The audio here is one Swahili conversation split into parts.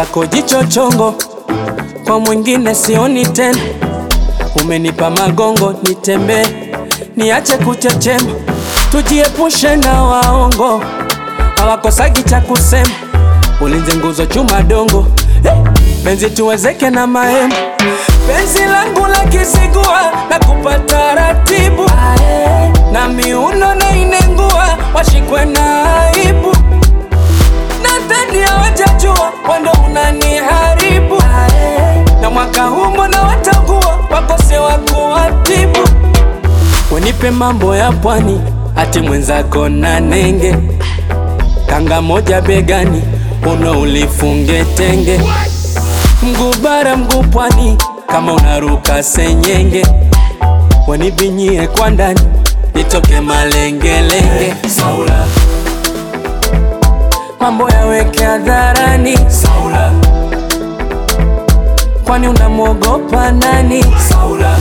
mwenzako jicho chongo, kwa mwingine sioni tena. Umenipa magongo nitembee, niache kuchechema, tujiepushe na waongo, hawakosagi cha kusema. Ulinze nguzo chuma dongo, eh, penzi tuwezeke na mahema. Penzi langu la kisigua na kupata ratibu, na miuno na inengua, washikwe na aibu nadhani hawajajua wando unaniharibu na mwaka huu mbona watakuwa wakose wa kuwatibu wenipe mambo ya pwani ati mwenzako na nenge kanga moja begani uno ulifunge tenge mguu bara mguu pwani kama unaruka senyenge wanibinyie kwa ndani nitoke malengelenge Saula mambo yaweke hadharani Saula, kwani unamwogopa nani? Saula,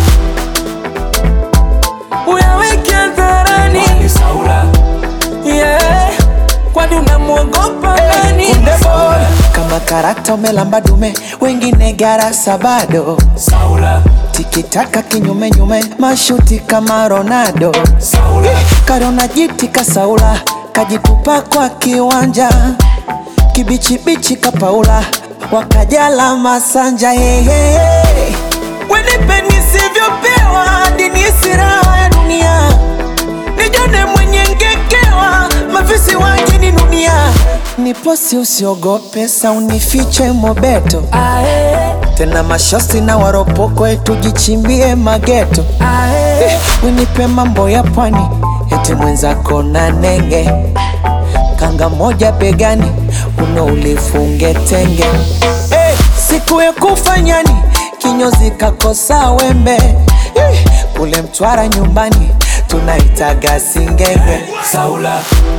uyaweke hadharani Saula, yeah, kwani unamwogopa nani? Kunde boy kama karakta umelamba dume, wengine garasa bado. Saula, Tikitaka kinyume nyume, mashuti kama Ronaldo. Saula, Karona jiti kasaula, kajitupa kwa kiwanja, kibichibichi kapaula, wakajala masanja hehe. Wenipe nisivyopewa, hadi nihisi raha ya dunia, nijone mwenye ngekewa, mafisi waje ni dunia. Niposi usiogope, sa unifiche mobeto, ae, tena mashosi na waropoko, tujichimbie mageto. ae, Winipe mambo ya pwani, eti mwenzako na nenge, kanga moja begani, uno ulifunge tenge. Hey, siku ya kufanyani, kinyozi kakosa wembe, Eh, kule Mtwara nyumbani tunaitaga singenge. Saula,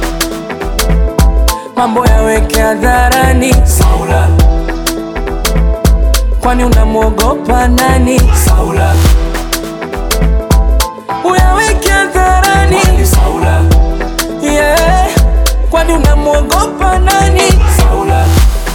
mambo yaweke hadharani Saula, kwani unamwogopa nani? Saula, uyaweke hadharani Saula, yeah, kwani unamwogopa nani? Saula,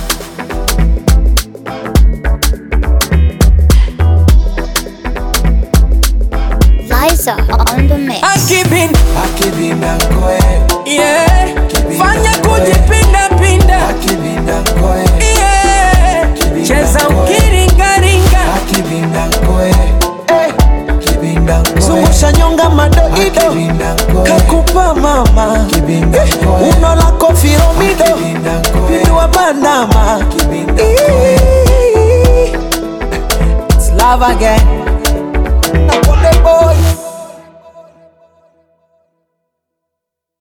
Liza on the mix. akibin Akibinda koe, yeah, fanya kujipinda pinda akibinda koe, yeah, cheza ukiringaringa akibinda koe, eh, kibinda koe. Zungusha nyonga madoido, kakupa mama, eh, uno lako firomido, pindua bandama, It's love again.